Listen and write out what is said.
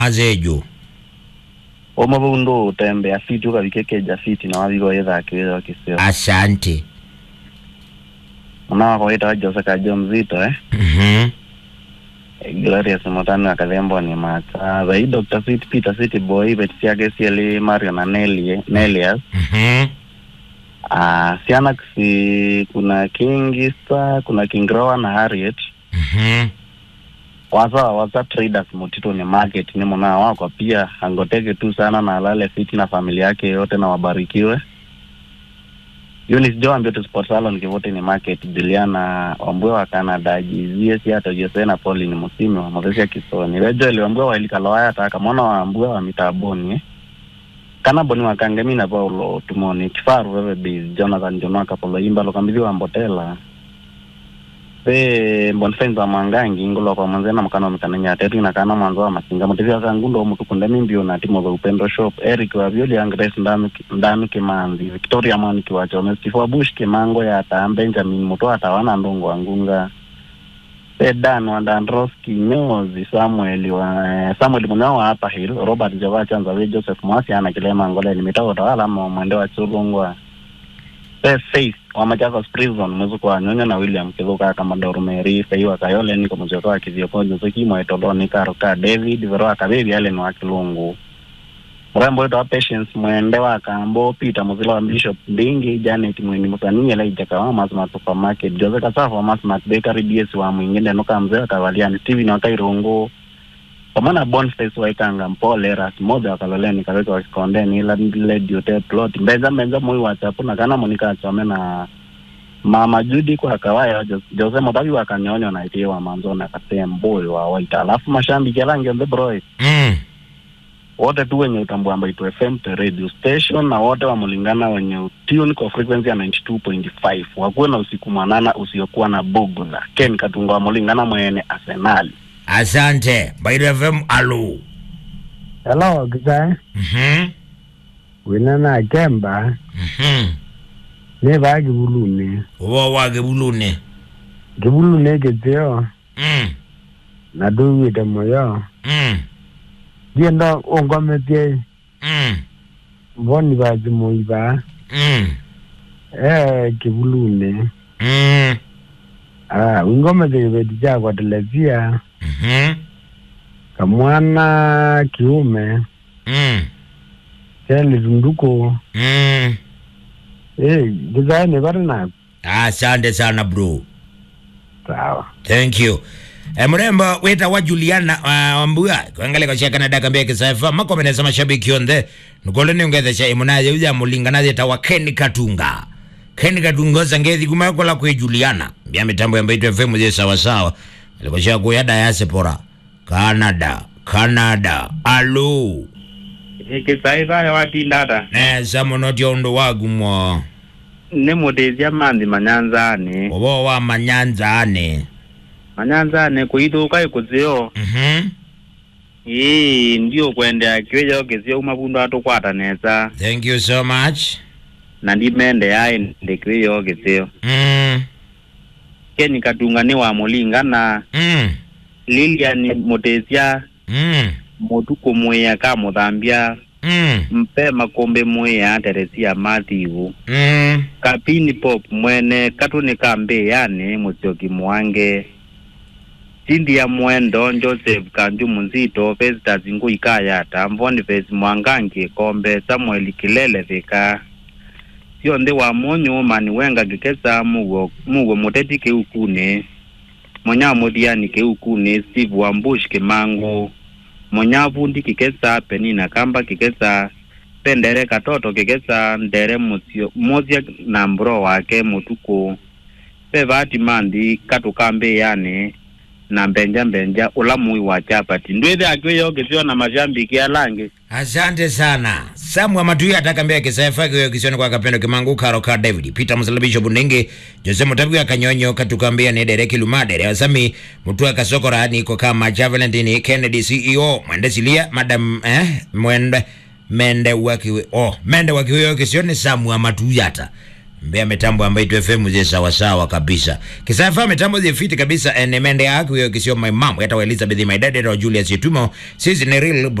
azeju omabundu utembea fiti ukavikekeja fiti na wavigo yethakĩwĩra wakisio asante muna wako wĩtawa jose kajo mzito eh Mhm. glorious mutani akathembo ni mata thai dr sweet peter city boy beti ciake cieli mario na Nelly- nelias Mhm. Ah, ciana si kuna king star kuna king roa na harriet Mhm. wasa wasa traders mutito ni market ni muna wako pia angoteke tu sana na alale fiti na familia yake yote na wabarikiwe Eunice Jo ambio tu sport salon kivote ni market Juliana Wambwe wa Canada jizie si hata Jose na Pauli ni musimi wa Mothesia Kisoni Rejo ile Wambwe wa Ilikaloya ataka mwana wa Wambwe wa mitaboni eh. kana boni wa kangemi na Paulo tumoni kifaru wewe biz Jonathan Jonoa Kapolo imba lokambithi wa Mbotela pe mbonfenza mwangangi ngulo kwa mwanzena mkano mikanenya tetu na kana mwanzo wa masinga mutivya kangundo mutu kunde mimbio na timo za upendo shop Eric wa Violi Angres ndanu ndanu kimanzi Victoria Mwani kiwacho Steve wa Bush kimango ya ta Benjamin muto atawana ndongo wangunga pe Dan wa Dandroski Nyozi Samuel wa Samuel Munao wa hapa Hill Robert Java Chanza we Joseph Mwasi ana kilema ngole limita utawala ma mwende wa chulungwa pe Faith wa Machakos Prison mwezuko wa Nyonyo na William Kivuka kama Dormeri Feiwa Kayole niko mzoko wa Kiziopo Joseki Mwaitoloni Karoka David Veroa Kabebi ale ni wa Kilungu mrembo wetu wa Patience mwende wa Kambo Peter Muzila wa Bishop Ndingi Janet Mweni Musani Ela Ijaka wa Masmat Supermarket Jose Kasafa wa Masmat Bakery DS wa mwingine Nuka Mzee wa Kavaliani Steven wa Kairungu pamoja Boniface wa Ikanga Mpole Ras moja wa Kaloleni Kaweka wa Kikondeni ila Lady Hotel Plot Mbeza Mbeza Mui wa Chapu na kana Monica Achome na Mama Judy kwa kawaya Jose- Jose Motabi wa Kanyonyo na Itie wa Manzona Kasemboy wa Waita alafu mashambi Kelange the Broy Mm. wote tu wenye utambua Mbaitu FM the radio station na wote wamulingana wenye tune kwa frequency ya 92.5 wakuwe na usiku mwanana usiokuwa na bugudha Ken Katunga wamulingana mwene Arsenal asante Mbaitu fm alo Hello, kisae. Mhm. Wina na kemba. Mhm. Ne ba kibulune. ubo wake bulune Kibulune kitio. Mm. Na duwite moyo. Mm. Diendo ongometie. Mm. Mboni ba zimoiba. Mm. Eh, kibulune. Mm. Ah, wingomete kibeti chakwa televia. Mhm. Kamwana kiume. Mm. Cheli tunduko. Mm. Eh, kisae ne bari na. asante sana bro Sawa. thank you e, mrembo wita wa juliana uh, wambua kwangale kwa shaka na daka mbia kisafa makomenesa mashabiki onthe nukole ni ungethesha imunaje uja mulinganaje tawa Ken Katunga Ken Katunga sangethi kumakola kwe Juliana mbia mitambo ya Mbaitu FM je sawa sawa alikoshia kuya diaspora Canada Canada alo kisaithaya watindata nesa muno tia undu waku mo nĩ mũndĩithia manthi manyanzani ubo wa manyanzane manyanzani kuithuka ikuthio mhm ii ndio kwendea kiwija kithio uma bundu atukwata nesa thank you so much na ndimende yai ndi kiwija kithio mm keni katunga ni wa mulingana mm lilian mutithia mm mutuku mwiya ka muthambia mm mpe makombe mwiya teresia mathivu mm kapini pop mwene katuni kambi yani musyoki mwange cindia mwendo joseph kanju munzito festas ngui kayata boniface mwangangi kombe samuel kilele vika sionthe wa monyu mani wenga gikesa mugo mugo muteti kiukuni monya muthiani kiukuni steve wambush kimangu monya vundi kikesa penina kamba kikesa pendere katoto kikesa ndere musio mozia na mbro wake mutuku pevati mandi katukambe yani na mbenja mbenja ula mui wa chapati ndwithe akwiyo kisio na mashambiki alangi asante sana samwa matuya atakambia kisafa kiyo kisioni kwa kapendo kimangu karo ka david peter musalabisho bundingi jose mutabi wa kanyonyo katukambia ni dereki lumadere wasami mutua kasokora niko kama cha valentini kennedy ceo mwende silia madam eh mwende mende wakiwe oh mende wakiwe kisioni samwa matuyata mbea mitambo ambayo itu fm je sawasawa kabisa kisafa mitambo je fiti kabisa enemende yako hiyo kisio my mom yata elizabeth my dad yata julius yetumo sisi ni real